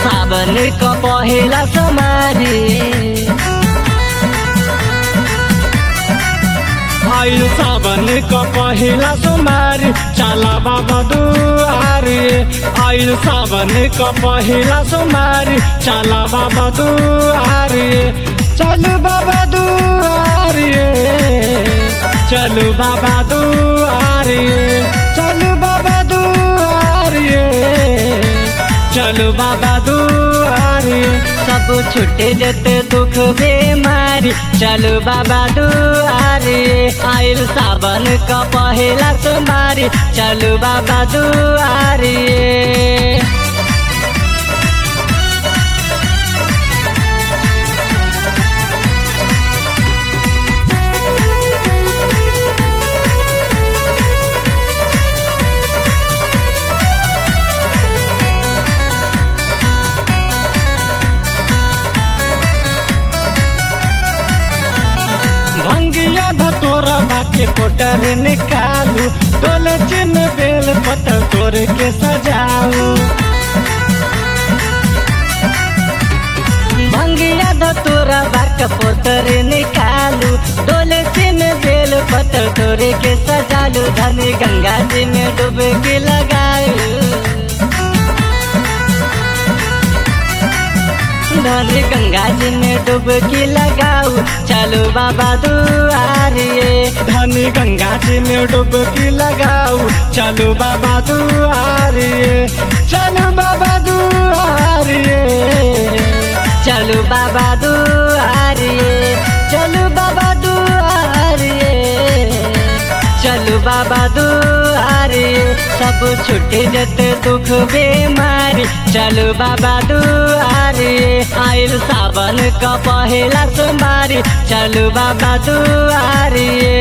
सावन क पहिला समारी आइल सावन क पहिला सोमबारी चला बाबा दुआरी आइल सावन क पहिला सोमबारी चला बाबा दुआरी चलू बाबा दुआरी चलू बाबा दुआरी चलू बाबा दुआरी चलू बाबा दुआरी सब छुटे जते दुख बेमारी चलो बाबा दुआरे आइल सावन क पहिला सोमबारी चलो बाबा दुआरे भंगिया धतोरा बाके कोटर निकालू डोल चिन बेल पतर तोर के सजाऊ भंगिया धतोरा बाक पोतर निकालू डोले सिम बेल पत्थर तोरे के सजालू धनी गंगा जी में डुबकी लगायू धनी गंगा जी में डुबकी लगाऊ चलो बाबा दुआरिए धनी गंगा जी में डुबकी लगाऊ चलो बाबा दुआरिए चलो बाबा दुआरिए चलो बाबा दुआरिए चलो बाबा दुआरिए चलो बाबा दुआरिए सब छुटे जते दुख बेमारी चलो बाबा दुआरिए आइल सावन क पहिला सोमबारी चलो बाबा दुआरिए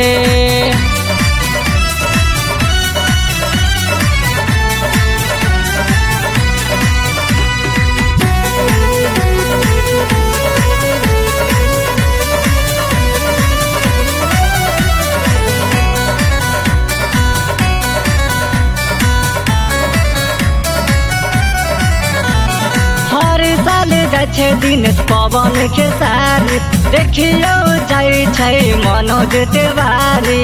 हर साल जाइ छै दिन पवन खेसारी देखियो जाइ छै मनोज तिवारी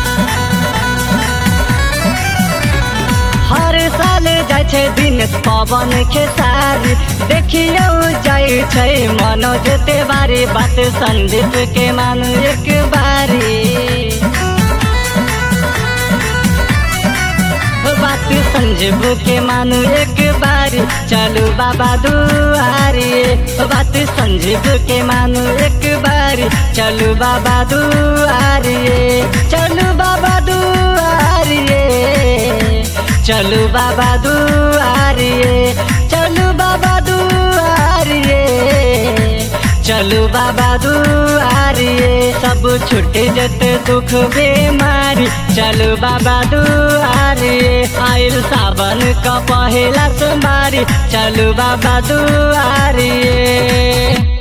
हर साल जाइ छै दिन पवन खेसारी देखियो जाइ छै मनोज तिवारी बात संदीप के मानु एक बारी बात संजीव के मानु एक बारी चलू बाबा दुआरिए बात संजीव के मानु एक बारी चलू बाबा दुआरिए चलू बाबा दुआरिए चलू बाबा दुआरिए चलू बाबा दुआरिए चलू बाबा दुआरिए सब छुटे जते दुख बेमारी चलू बाबा दुआरिए आइल सावन क पहिला सोमबारी चलू बाबा दुआरिए